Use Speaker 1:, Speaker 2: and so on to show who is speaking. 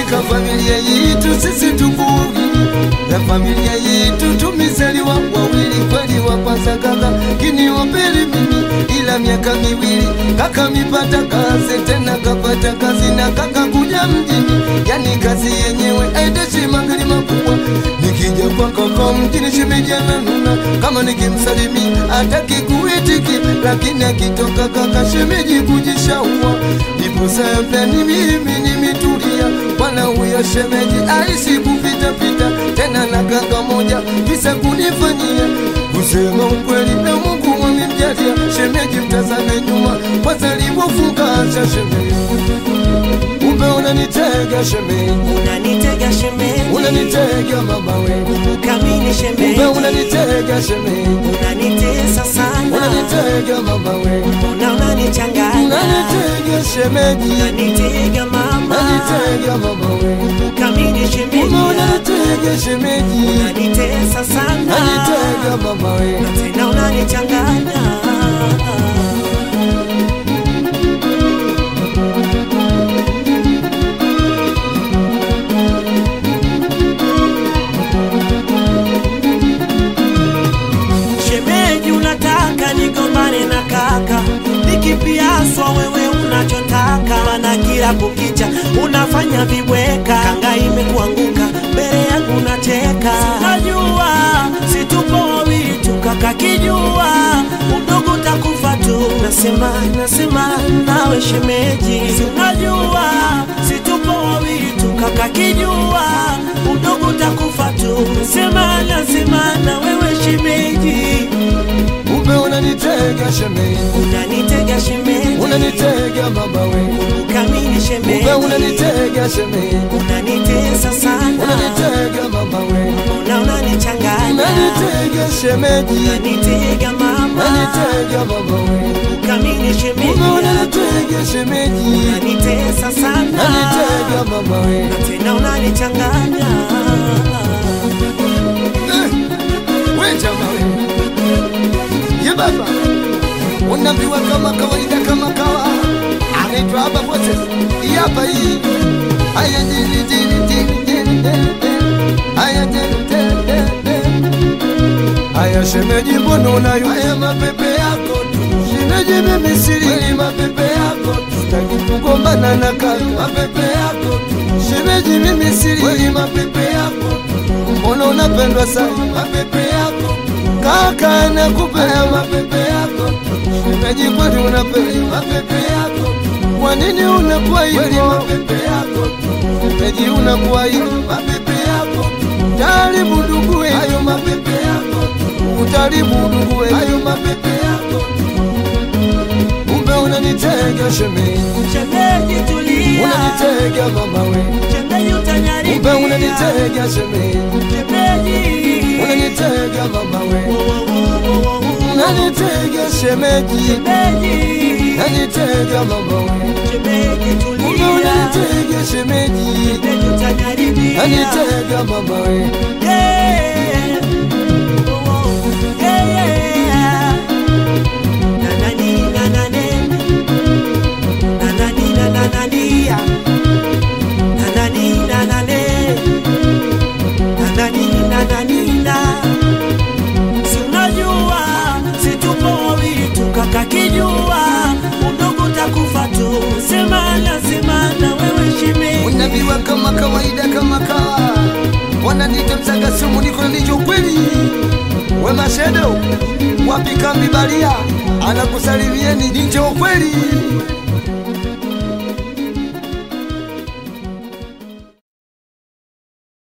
Speaker 1: katika familia yetu sisi tukugi na familia yetu tumezaliwa wawili, kweli wa kwanza kaka kini wa pili mimi, ila miaka miwili kaka mipata kazi tena kapata kazi na kaka kuja mjini, yani kazi yenyewe aideshi magari makubwa. Nikija kwa kaka mjini shimejana nuna, kama nikimsalimia hataki kuitiki, lakini akitoka kaka shemeji kujishaua, ndipo sasa ni mimi nimetulia, bwana huyo shemeji aishi kupita pita tena na kaka moja visa kunifanyia kusema ukweli na Mungu wamemjalia shemeji, mtazame nyuma kwanza alivyofungasha shemeji, kumbe unanitega shemeji,
Speaker 2: unanitega shemeji,
Speaker 1: unanitega mama wewe,
Speaker 2: kamini shemeji,
Speaker 1: kumbe unanitega shemeji,
Speaker 2: unanitesa sana,
Speaker 1: unanitega mama wewe,
Speaker 2: mbona unanichanganya,
Speaker 1: unanitega shemeji,
Speaker 2: unanitega mama,
Speaker 1: unanitega mama wewe,
Speaker 2: kamini shemeji,
Speaker 1: kumbe unanitega shemeji,
Speaker 2: unanitesa sana,
Speaker 1: unanitega mama wewe.
Speaker 2: na tena unanichanganya. Shemeji, unataka nigombane na kaka, nikipiaswa wewe unachotaka, maana kila kukicha unafanya vibweka, kanga imekuanguka mbele yangu unacheka. Najua situpo wawili tu, kaka kijua udogo utakufa tu. Nasema nasema nawe shemeji, unajua situpo wawili tu, kaka kijua udogo utakufa tu. Nasema nasema na wewe shemeji
Speaker 1: Kumbe unanitega shemeji,
Speaker 2: unanitega shemeji,
Speaker 1: unanitega mama wewe,
Speaker 2: ukamini shemeji,
Speaker 1: kumbe unanitega shemeji,
Speaker 2: unanitesa sana,
Speaker 1: unanitega mama wewe,
Speaker 2: mbona unanichanganya,
Speaker 1: unanitega shemeji,
Speaker 2: unanitega mama,
Speaker 1: unanitega mama wewe,
Speaker 2: ukamini shemeji,
Speaker 1: kumbe unanitega shemeji,
Speaker 2: unanitesa sana,
Speaker 1: unanitega mama wewe.
Speaker 2: na tena unanichanganya.
Speaker 1: Eh, we jamaa wewe, ye baba, unaambiwa kama kawaida, kama kawa anaitwa hapa pote hii hapa hii haya jini jini jini jini jini jini. haya jini jini jini jini. haya shemeji, mbona unayo haya mapepe yako tu shemeji, mimi siri mapepe yako tu sitaki kugombana na kaka mapepe yako tu shemeji, mimi siri mapepe yako tu mbona unapendwa sana mapepe yako kaka nakupea mapepe yako shemeji kweli unapenda mapepe yako kwa nini unakuwa hivyo mapepe yako shemeji unakuwa hivyo mapepe yako taribu nduguwe hayo mapepe yako utaribu nduguwe hayo mapepe yako kumbe unanitega shemeji
Speaker 2: Shemeji tulia,
Speaker 1: unanitega mama we
Speaker 2: shemeji
Speaker 1: kumbe
Speaker 2: utanyaribia,
Speaker 1: unanitega shemeji
Speaker 2: shemeji
Speaker 1: unanitega mama we
Speaker 2: Wo, wo, wo, wo, wo, wo.
Speaker 1: unanitega shemeji
Speaker 2: shemeji
Speaker 1: unanitega mama we
Speaker 2: shemeji
Speaker 1: kumbe
Speaker 2: tulia,
Speaker 1: unanitega shemeji
Speaker 2: shemeji utanyaribia.
Speaker 1: unanitega mama we
Speaker 2: Yeah. Oh, oh. Yeah, yeah. Na, na, ni, na, na, ne. Na, na, ni, na, na, na, ni, ya. Na, na, ni, na, na, ne. Na, na, ni, na, na, ni, na. Si unajua si tupo wawili tu kaka kijua udogo utakufa tu semana semana wewe shemeji
Speaker 1: unaambiwa kama kawaida kama kawa wananiita msaga sumu niko na nicho kweli we mashedo wapi kambi balia anakusalimieni nicho kweli